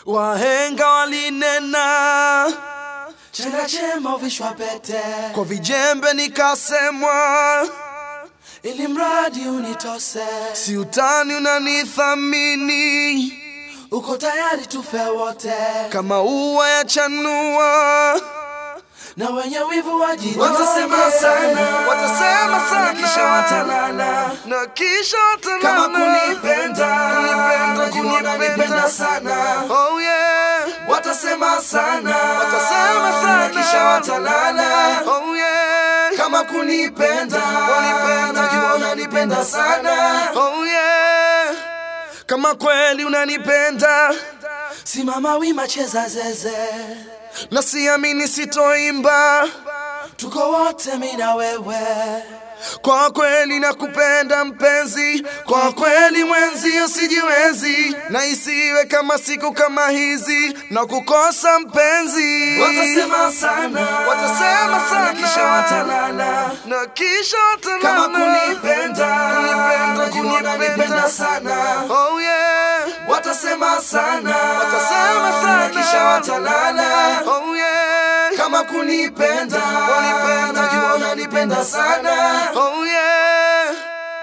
Wahenga walinena chanda chema uvishwa pete, kwa vijembe nikasemwa, ili mradi unitose, si utani unanithamini uko tayari tufe wote, kama ua ya chanua. na wenye wivu wajinyonge. Watasema sana, watasema sana, kisha watalala na kisha kama watanana kunipenda, kunipenda, najua unanipenda sana. Oh yeah, Watasema sana, watasema sana, kisha watalala Oh yeah, kama kunipenda, Wanipenda. najua unanipenda sana. Oh yeah, kama kweli unanipenda Simama wima, cheza zeze, na siamini sitoimba, tuko wote mimi na wewe. kwa kweli nakupenda mpenzi, kwa kweli mwenzi usijiwezi, na isiwe kama siku kama hizi na kukosa mpenzi. Watasema sana, Watasema sana. kisha watalala na kisha kama watanana kunipenda, Kunipenda, najua unanipenda sana. Oh yeah, Watasema sana, Watasema sana. kisha watalala oh yeah, kama kunipenda, Wanipenda. najua unanipenda sana. oh yeah,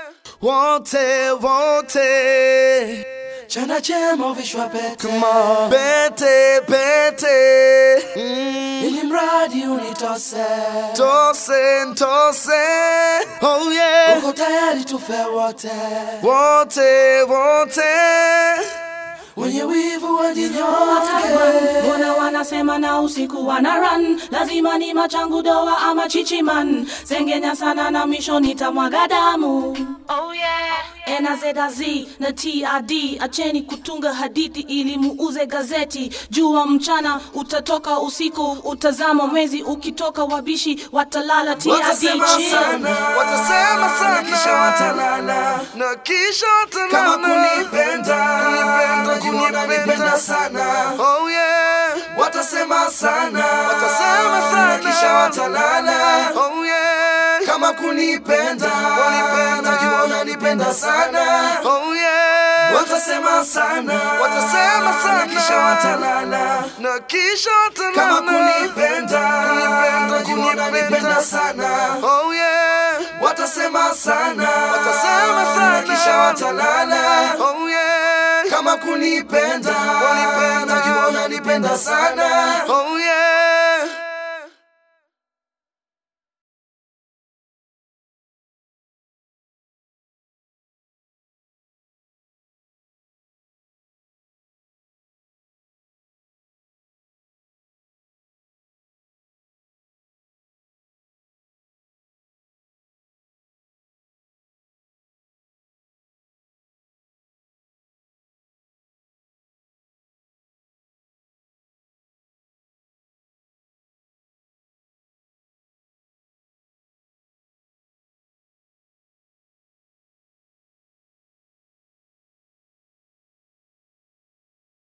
wote wote, Chanda chema uvishwa pete, come on, pete pete, mm. ili mradi unitose, tose tose, oh yeah, uko tayari tufe wote, wote wote, wenye wivu wajinyonge. Mbona wanasema na usiku wana run, lazima ni machangu doa ama chichiman, sengenya sana na misho nitamwaga damu. Oh yeah. NZZ na TRD, acheni kutunga hadithi ili muuze gazeti. Jua mchana utatoka usiku, utazama mwezi ukitoka, wabishi watalala. TRD Watasema chill. sana, watasema sana, kisha watalala na kisha kama watanana kunipenda, najua unanipenda sana. Oh yeah, Watasema sana, Watasema sana. kisha watalala oh yeah, kama kunipenda, Wanipenda. najua unanipenda sana. oh yeah, Watasema sana, Watasema sana. kisha watalala na kisha kama watanana kunipenda, najua unanipenda sana. oh yeah, Watasema sana, Watasema sana. kisha watalala oh yeah, kama kunipenda, Wanipenda. najua unanipenda sana. oh yeah.